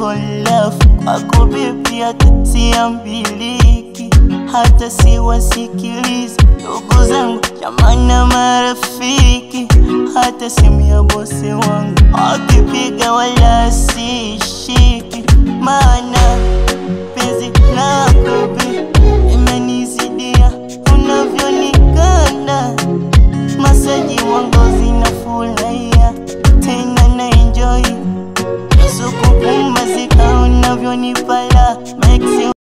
holafu kwako bebi, hata siambiliki, hata siwasikilizi ndugu zangu, jamani na marafiki, hata simu ya bosi wangu akipiga wala sishiki, maana